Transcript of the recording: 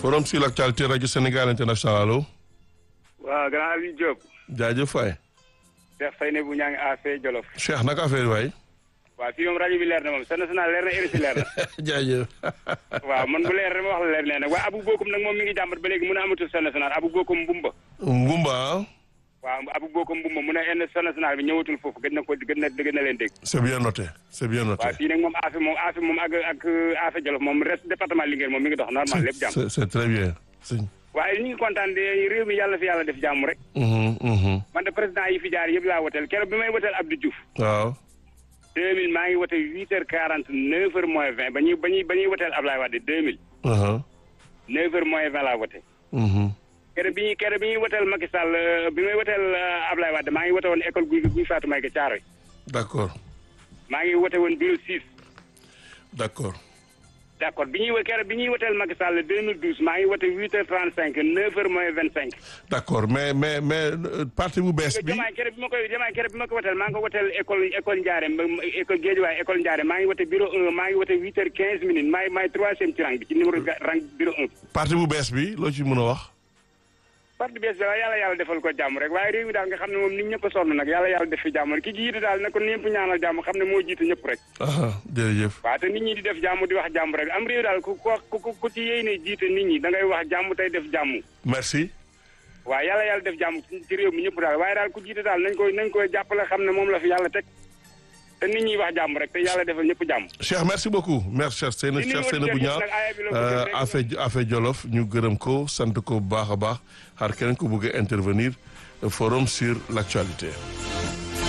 forum sur l'actualité rajo Sénégal international allo. waaw grand Aliou Diop. jaajëf Faye. Cheikh Faye ne bu ñaa ngi affaire Jolof. Cheikh naka affaire waay. waaw fii moom rajo bi leer na moom sa national leer na RFI leer na. jaajëf. waaw man bu leer rek ma wax la leer nee nag waaye Abu Bokum nag moom mi ngi jàmbat ba léegi mun a amatul sa national Abu Bokum Mbumba. Ngumba. waaw Abu Bokum Mbumba mun a enn sa national bi ñëwatul foofu gën na ko gën na gën na leen dégg. c'est bien noté c'est bien noté. waaw fii nag moom affaire moom affaire moom ak ak affaire Jolof moom reste département Linguère moom mi ngi dox normal lépp jàmm. c'est c'est très bien. sëñ. waaye ñu ngi kontaan de réew mi yàlla fi yàlla def jàmm rek. man de président yi fi jaar yëpp laa woteel keroog bi may woteel Abdou Diouf. waaw. 2000 maa ngi wote 8 heures 40 9 heures moins 20 ba ñuy ba ñuy ba ñuy woteel Ablaye Wade 2000. 9 heures moins 20 laa wote. keroog bi ñuy keroog bi ñuy woteel Macky Sall bi may woteel Ablaye Wade maa ngi wote woon école guy guy Fatou Maïga Thiaroye. d'accord maa ngi wote woon bureau 6. d'accord. d' accord bi ñuy keroog bi ñuy woteel Macky Sall 2012 maa ngi wote 8 heures 35 9 heures moins 25. d'accord mais mais mais parti bu bees bi. jamaay keroog bi ma koy jamaay keroog bi ma ko woteel maa ngi ko woteel école école Ndiarème école Guédiawaye école Ndiarème maa ngi wote bureau 1 maa ngi wote 8 heures 15 minutes maay maay troisième ci rang bi ci numéro rang bureau 1. parti bu bees bi loo ci mën a wax. parti bees bi waaye yàlla yàlla defal ko jàmm rek waaye réew mi daal nga xam ne moom nit ñëpp a sonn nag yàlla yàlla def fi jàmm rek ki jiite daal na ko ñëpp ñaanal jàmm xam ne moo jiite ñëpp rek jërëjëf. waaw te nit ñi di def jàmm di wax jàmm rek am réew daal ku ku ku ci yéene jiite nit ñi da ngay wax jàmm tey def jàmm merci. waaw yàlla yàlla def jàmm ci réew mi ñëpp daal waaye daal ku jiite daal nañ koy nañ koy jàppale xam ne moom la fi yàlla teg te nit ñi wax jàmm rek te yàlla defal ñëpp jàmm Cheikh merci beaucoup merci Cheikh Seyna Cheikh Seyna bu ñaar affaire affaire Jolof ñu gërëm ko sant ko bu baax a baax xaar keneen ko bëgg a intervenir forum sur l'actualité